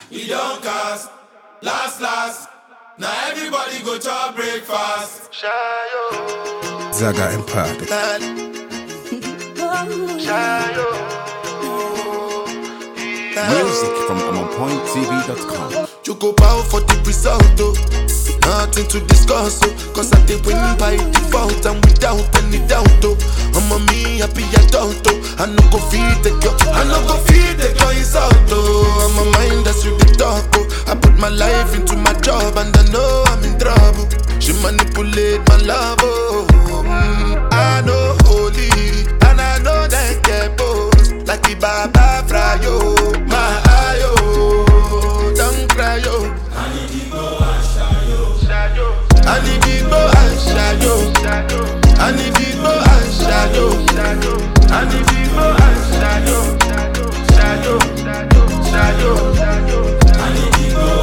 e don cast last last na everybody go chop breakfast. Zaga Empire. Music from AmonPointTV.com. You go bow for the result, oh. Nothing to discuss, oh. Cause I did win by default and without any doubt, oh. I'm a me happy adult, oh. I no go feed the girl, I no go feed the girl insult, oh. I'm a mind that's you the talk, oh. I put my life into my job and I know I'm in trouble. She manipulate my love, oh. Mm, I know holy and I know that get both like the Baba Frayo, my ayo, don't cry, yo. Anibigbo and Shayo. Anibigbo and Shayo. Anibigbo and Shayo. Shayo. Shayo. Shayo.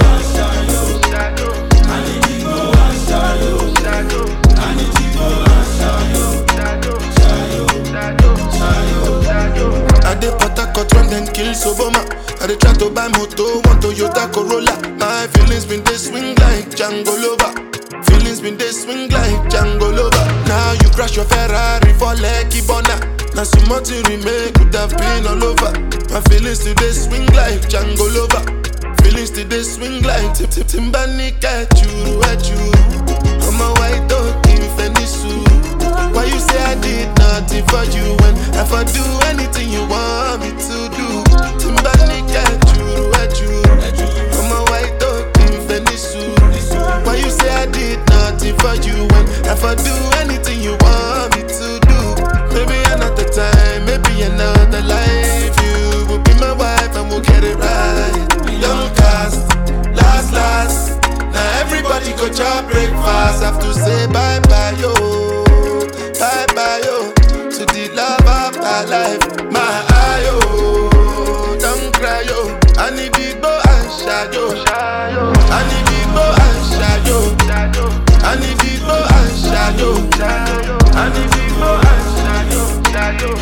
I dey Port Harcourt when dem kill Soboma. I dey try to buy moto, one Toyota Corolla. My feelings been dey swing like Django Lover. Feelings been dey swing like Django Lover. Now you crash your Ferrari for Lekki Bona. Now some more to remake could have been all over. My feelings still dey swing like Django Lover. Feelings still dey swing like Tip Tip Timbani Kachuru Echuru. I'm a white dog in Fenisu. Why you say I did nothing for you when if I do anything you want me to do? Timbani Kachuru Echuru. I'm a white dog in Fenisu. Why you say I did nothing for you when if I do anything you want me to do? Maybe another time, maybe another life. You will be my wife and we'll get it right. Young cast, last, last. Now everybody go chop breakfast. Have to say bye bye, yo. Bye bye, yo. To the love of my life. My ayo. Don't cry, yo. I need big boy and shadow. I need big boy and shadow. I need big boy and shadow. I need big boy and shadow.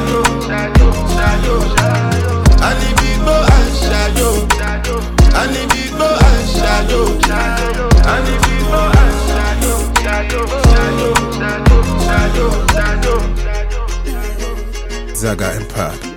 I need big boy and shadow. I need big boy and shadow. I need big boy and shadow. Shadow, shadow, shadow, shadow, shadow. Zaga Empire.